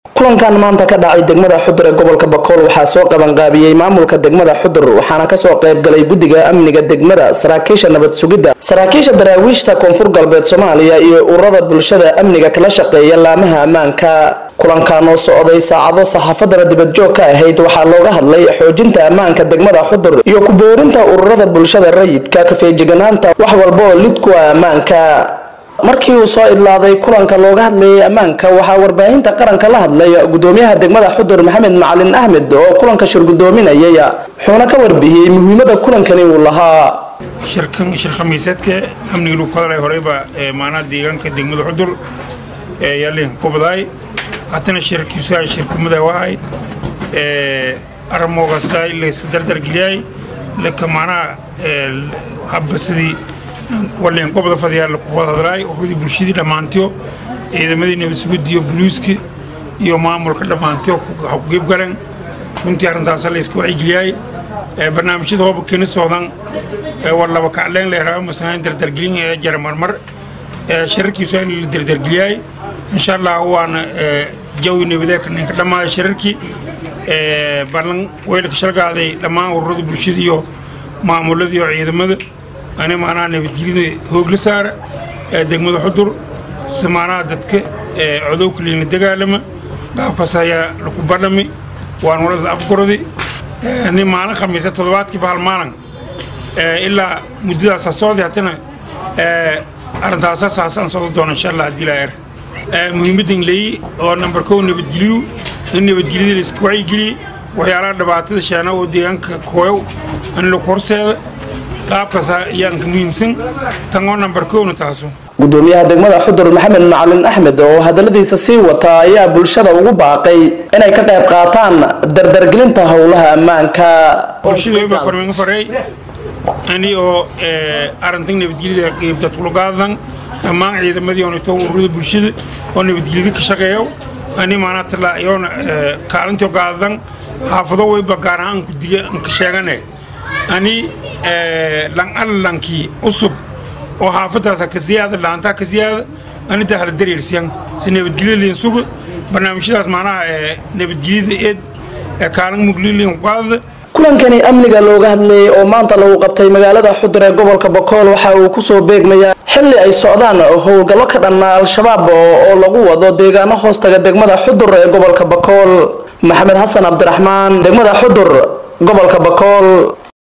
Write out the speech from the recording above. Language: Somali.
kulankan maanta ka dhacay degmada xudur ee gobolka bakool waxaa soo qabanqaabiyey maamulka degmada xudur waxaana kasoo qaybgalay guddiga amniga degmada saraakiisha nabad sugidda saraakiisha daraawiishta koonfur galbeed soomaaliya iyo ururada bulshada amniga kala shaqeeya laamaha ammaanka kulankan oo socday saacado saxaafadana dibadjoog ka ahayd waxaa looga hadlay xoojinta ammaanka degmada xudur iyo ku boorinta ururada bulshada rayidka kafeejiganaanta wax walba oo lid ku ah ammaanka markii uu soo idlaaday kulanka looga hadlayay ammaanka waxaa warbaahinta qaranka la hadlay gudoomiyaha degmada xudur maxamed macalin axmed oo kulanka shirgudoominayay wuxuuna ka warbixiyey muhiimada kulankani uu lahaa shirkan shir khamiiseedka amniga lagu hadalay horeyba maanaha deegaanka degmada xudur ee yaalin kubadaay haddana shirkiisu shirkumada wahay aramoogaasa laysa dardargeliyay laka maanaha habba sidii waliin qobda fadhiyaa lagu wada hadlaay ururada bulshadii dhammaantiyo ciidamadii nabadsugudiyo boliiska iyo maamulka dhammaantiyo ku qeyb galeen runtii arrintaasa la iska wacyigeliyay barnaamijyada hooba keeni socdan war laba kacleen leeraa masanayn dardargelin ee jara marmar shirarkiisu in la dardargeliyay insha allah waana jawi nabadeedka ninka dhammaaday shirarkii ballan weylka shalgaaday dhammaan ururada bulshada iyo maamullada iyo ciidamada ani maanaha nabadgelyada hoogla saara ee degmada xudur si maanaha dadka codowka liina dagaalama qaabkaas ayaa laku badhami waan walada afgorodi ni maalin khamiisa toddobaadkiiba hal maalin ilaa muddadaasa socday haddana arrintaasa saasaan socdo doona insha allah haddii laa er muhiimaddan leeyi oo nambar kow nabadgeliyu in nabadgelyada la iska wacyigeliye waxyaalaha dhibaatada sheena oo deegaanka kooyow in lagu horseeda qaabkaas ayaan ka muhiimsan tan oo nambar kowna taaso gudoomiyaha degmada xudur maxamed macalin axmed oo hadaladiisa sii wata ayaa bulshada ugu baaqay inay ka qayb qaataan dardargelinta howlaha ammaanka bulshadaba farmiga fareey ani oo arrintan nabadgelyada qeybdad kulugaadan dhammaan ciidamadii onito ururada bulshada oo nabadgelyada ka shaqeeyo ani maanaa talaa iyoona kaalintii gaadan xaafado wayba gaar ahaan gudiga ka sheegane ani lan allankii cusub oo xaafadaasa ka siyaada laantaa ka siyaada ani dahla dareersiyan si nabadgelyo liin suga barnaamijyadaas macnaha nabadgelyada eed kaalin mugliyo liin qaadada kulankani amniga looga hadlayay oo maanta lagu qabtay magaalada xudur ee gobolka bakool waxa uu kusoo beegmayaa xilli ay socdaan howlgallo ka dhanna al-shabaab oo lagu wado deegaano hoostaga degmada xudur ee gobolka bakool maxamed xasan cabdiraxmaan degmada xudur gobolka bakool